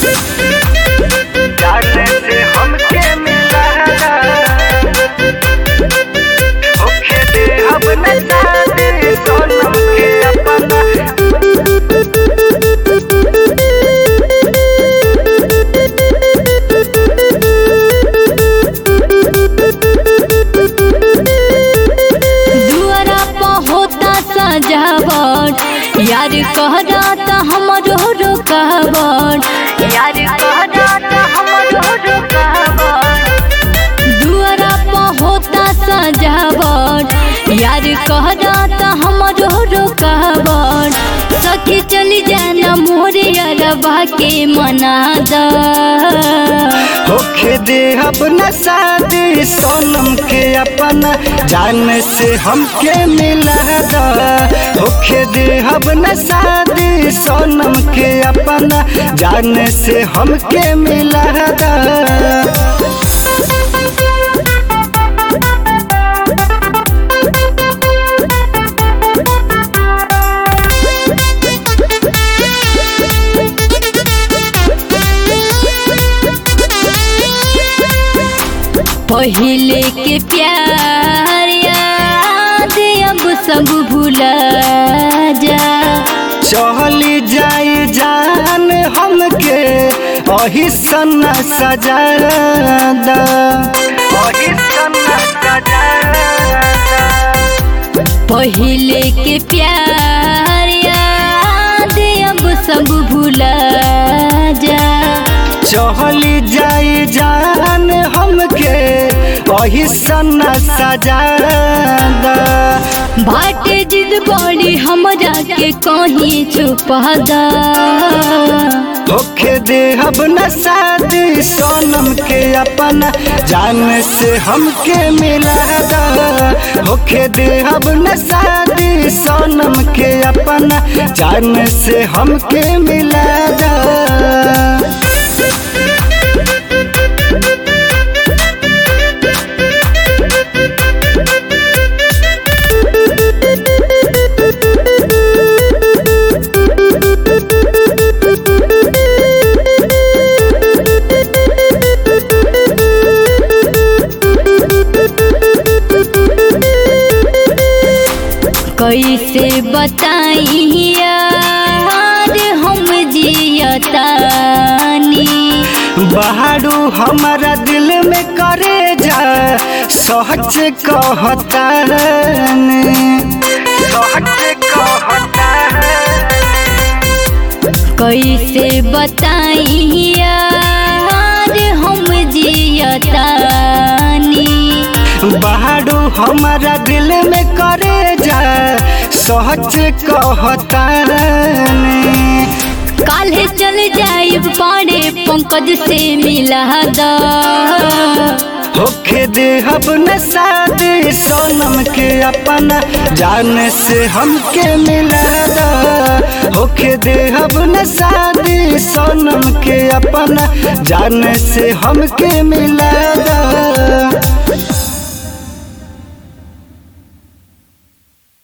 जाने से हमके मिला होखे दे अब न जाने सोनम के अपना दुआरा पर होता सजावट यार कहरा त हमरो रुकावट यार कहरा त हमरो रुकावट दुआरा पर होता सजावट यार कहरा त हमरो रुकावट सखी चली जाना मोरे अरबा के मना दा होखे दे अब न शादी सोनम के अपना जान से हमके मिला दा होखे दे अब न शादी सोनम के अपना जान से हमके मिला दा पहिले के प्यार याद अब सब भूला जा चली जाई जान हमके अही सन्ना सजादा अही सन्ना सजादा पहिले के प्यार याद अब सब भूला जा चली जाई जान हमके अही सन्ना सजादा बाटे जिद बड़ी हमरा के कहीं छुपा दा होखे दे अब न शादी सोनम के अपना जान से हमके मिला दा होखे दे अब न शादी सोनम के अपना जान से हमके मिला दा कैसे बताई यार हम जियतानी बहारू हमारा दिल में करे जा सच कहता सच कहता कैसे बताई यार हम जियतानी बहारू हमारा दिल में करे जा सच कहता काल्हे चल जाई बड़े पंकज से मिला दा होखे दे अब न शादी सोनम के अपना जान से हमके मिला दा होखे दे अब न शादी सोनम के अपना जान से हमके मिला दा